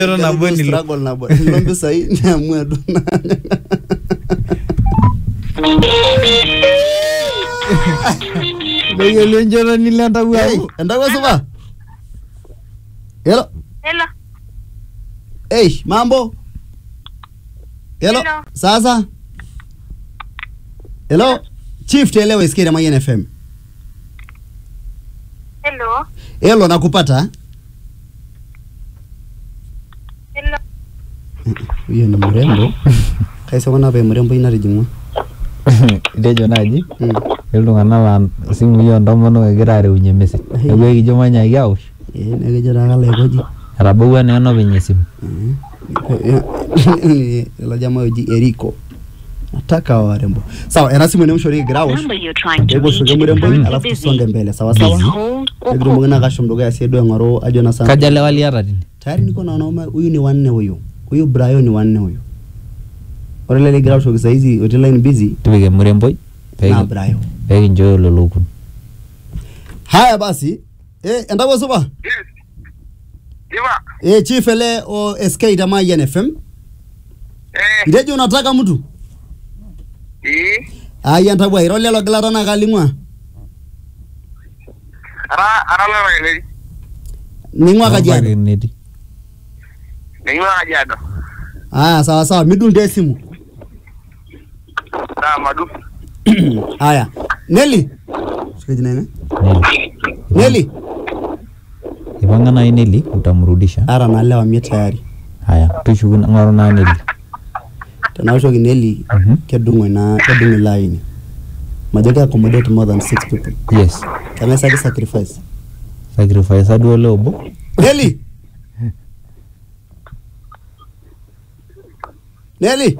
Ero nabo nilo. struggle nabo nilo mpisai niamua tu Beyiolo enchoto nilo entawuo Hey, amu. entawuo supa Hello Hello. Hey, mambo Hello Hello. sasa Hello Chief telewa isikia Mayen FM Hello. Hello nakupata Hello. huyo ni mrembo kaisa kuna pe mrembo inatijingwa Itejo naaji mm. iltung'anak laa isimui oontomonok egira areunye message. Neeku ekijo manyaki awosh. eh nekejo taa kalaikoji Etabawua naa enopeny esimu. ilo jamaa oji Eriko nataka warembo sawa ena simu enemshori kigira awosh number you're trying to Hebu reach shuke is mrembo currently alafu busy. tusonge mbele sawa Please sawa hold or nikitumoki na kashom dukuya sie duo aing'oru ajo na sana Kaja lewa liata tine? tayari niko na wanaume huyu ni wanne huyu huyu Brayo ni wanne huyu ore ile ligira aoshoki saizi otii line busy Tipika emuremboi na Brayo peekinchooyo lolokun. haya basi eh endapo supa Diva. eh chief ele o SK Tamayan FM Eh. itejo unataka mtu Eh. aya ntabwa iro lelo gilata na kaling'ua Ara ara lolo ele. ning'ua kajiado Nebaiki netii. Ningwa Kajiado. aya sawa sawa midung te simu Sawa madu. haya Nelly Shika jina ine Neli. Nelly Ipanga nai Neli utamrudisha. ara nalewa mie tayari Haya, tushuku ng'oru naa Neli. tenaoshoki Nelly Mhm. kedung ina kedung ilo aini majo ke accommodate more than six people Yes. keng'aisaki sacrifice Sacrifice duo ole obo. Nelly Nelly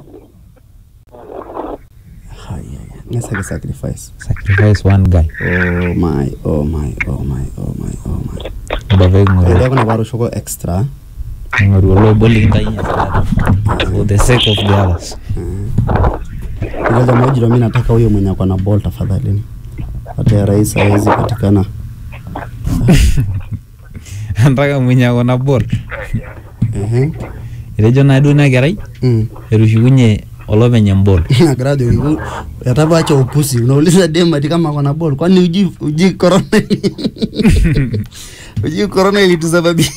haya ng'aisaki sacrifice Sacrifice one guy. oh my oh my oh my oh my oh my Eba peeking'oru Ndio kuna paroshoko extra ng'oru ole obo likintainyie sadaka. For the sake of the others. ile jamaa ujiro mimi nataka huyo mwenye ako na ball tafadhali hata ya rais hawezi patikana Antaka mwenye ako na ball. ehe Etejo naa duo ina kerai mm etushukunye olopeny embol. nagira ajoki "U- yatapaacha upusi unauliza dem ati kama ako na ball kwani uji uji corona uji corona ilitusababisha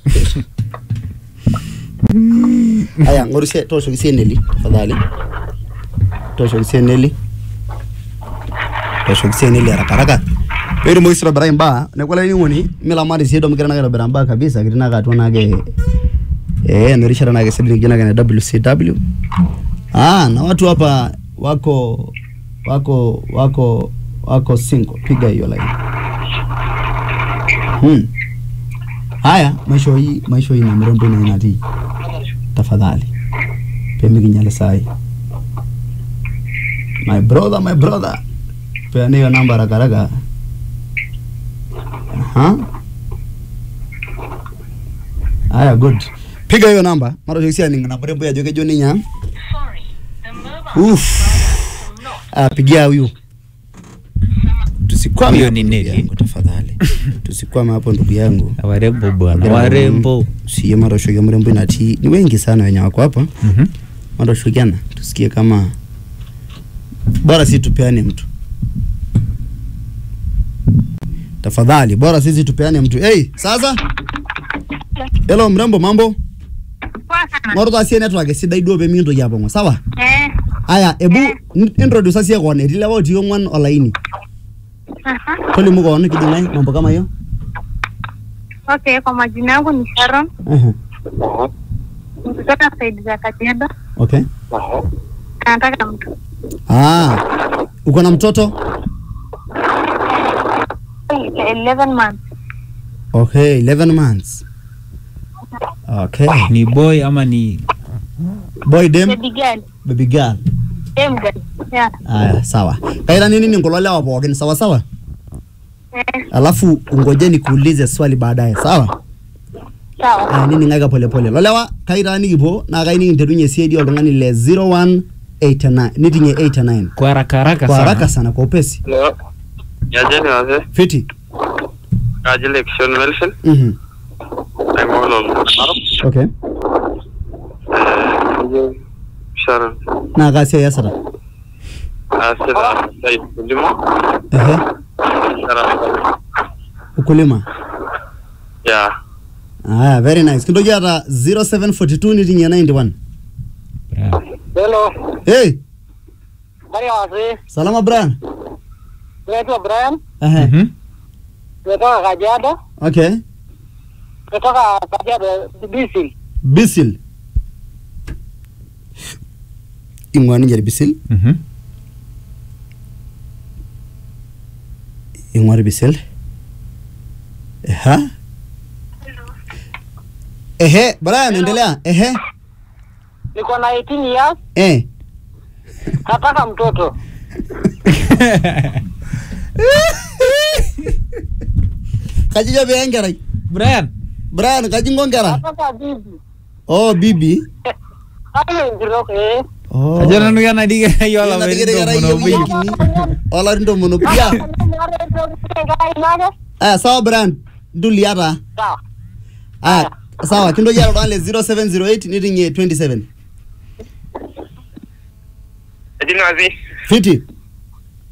aya ngorusie toshoki sie Nelly tafadhali toshoki sie Nelly toshoki sie Nelly haraka haraka peetumoki sii aitobirai imbaa neeku olainining'oni milamari sii domikira nake aitobira imbaa kabisa kitii nake atua nake eh ena rishata nake sidai nikijo nake na WCW ah na watu hapa wako wako wako wako single piga hiyo line hmm. haya maisho hii maisho hii na mrembo ina inati tafadhali pemikinyale sai my brother my brother peana hiyo namba rakaraka Aha. haya good piga hiyo namba mara jokia ningana mrembo ya joke joni nya Uff. Ah, pigia huyu tusikwame Huyo hapo ni ndugu Nelly. yangu, tafadhali tusikwame hapo ndugu yangu Warembo bwana, warembo. siye maroshokia mrembo inatii ni wengi sana wenye wako hapa Mhm. maroshokiana tusikie kama bora si tupeane mtu tafadhali bora sisi tupeane mtu hey, sasa hello mrembo mambo Poa sana. ng'oru taa sie network esidai duo peemikintoki apong'o sawa Eh. aya ebu n- introduce sie koon etii lewa otii ong'uan olaini Aha. tolimu koon kiding'ai mambo kama hiyo Okay, kwa majina yangu ni Sharon. Ehe, Kutoka side za Kajiado. okay Nataka mtu. ah uko na mtoto 11 months. okay 11 months okay Ni boy ama ni boy dem Baby girl. baby girl Dem girl. Yeah. aya sawa kaira nini ni kulo lewa pookin sawa sawa Eh. alafu ungoje nikuulize swali baadaye sawa Sawa. aya nining'aka polepole lolewa kaira nikipuo naa kai nikinterunye siedi oltung'ani le 0189 nitinye 89 kwa haraka haraka kwa sana. haraka sana kwa upesi Hello. Yaje ni wase. fiti Kaji election Melvin. mhm Naimolo Narok. Okay. Kajo Sharon. Naa kaa siai iasita? Asita sai kulima. Ehe. Sharon. Ukulima. Ya. Aya, very nice. Kintoki aata 0742 niting'ie 91. Bra. Hello, Hey, habari ya wazee? salama Brian. Naitwa Brian, Ehe. Mhm. nimetoka Kajiado, Okay. nimetoka Kajiado Bisi. Bisil. Ing'ua ninche Bisil. Mhm. Ing'ua Bisil. Eha. Ehe, Brian endelea. Ehe. Niko na 18 years, Eh. nataka mtoto. Kaji jo pee enkerai. Brian. Brian, kaji inko nkera? Nataka bibi. Oh, bibi. Kama enkitok eh. Oh. Ajo nanu kenadike yio Kenadike olapaitin kerai tomon yieu obo. kini. Olarin tomon obo. Ya. Aya, sawa Brian. Ntulia taa. Sawa. Aya, sawa. Kintoki aata oltung'ani le 0708 niting'ie 27. Ejini wazi. Fiti.